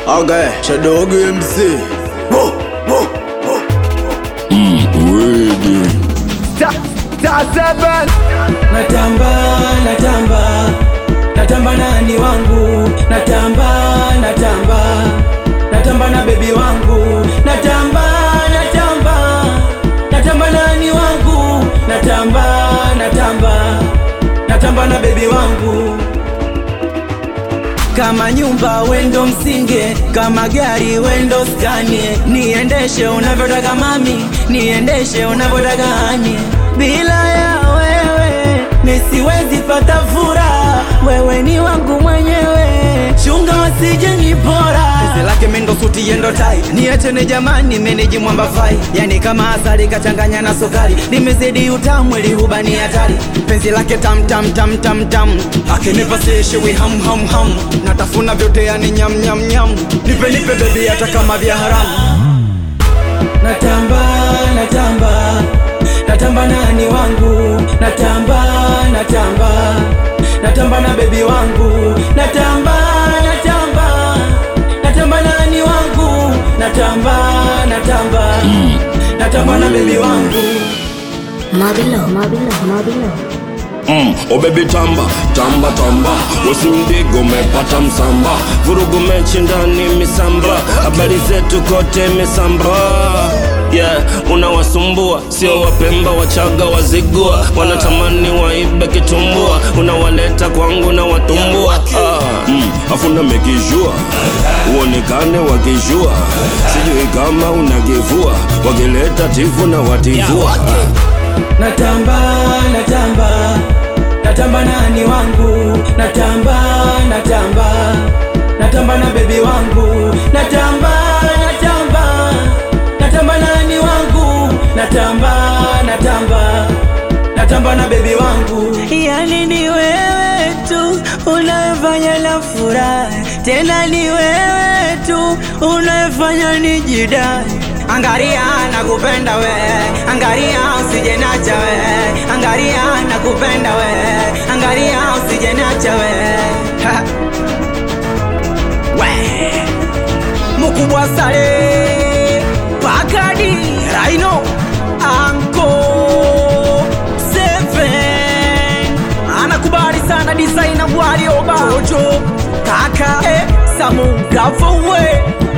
Okay, Shadow MC. Whoa, whoa, whoa. Ready. Ta, ta seven. natamba natamba natamba nani wangu natamba natamba natamba na bebi wangu natamba natamba natamba nani wangu natamba natamba natamba na bebi wangu kama nyumba wendo msinge, kama gari wendo skanie, niendeshe unavyotaka mami, niendeshe unavyotaka hani. Bila ya wewe mi siwezi pata furaha, wewe ni wangu mwenyewe, chunga wasije nipora. Pese lake mendo suti yendo tai, niachene jamani, meneji mwamba fai, yani kama asali kachanganya na sukari, limezidi utamu ili hubani hatari. Penzi lake tam tam tam tam tam, akinipa sishiwi ham ham ham, natafuna vyote yani nyam nyam nyam, nipe nipe bebi hata kama vya haramu. Natamba natamba natamba nani wangu, natamba natamba natamba na bebi wangu, natamba natamba natamba nani wangu, natamba natamba natamba na bebi wangu. Mabilo, Mabilo, Mabilo. Mm, oh baby tamba tamba tamba usimdigo umepata msamba vurugu mechi ndani misamba habari zetu kote misamba yeah unawasumbua sio wapemba wachaga wazigua wanatamani waibe kitumbua unawaleta kwangu na watumbua ah, mm, afuna mekijua uonekane wakijua sijui kama unagivua wakileta tifu na wativua natamba natamba natamba nani wangu natamba natamba natamba na bebi wangu natamba natamba natamba nani wangu natamba natamba natamba na bebi wangu yani ni wewe tu unayefanya la furaha tena ni wewe tu unayefanya nijidai Angaria nakupenda we, angaria usije nacha we, angaria nakupenda we, angaria usije nacha we. Ha. we. Mukubwa sare Pakadi Rhino Anko Seven Anakubali sana designer Warioba Jojo Kaka eh, Samu Gavowe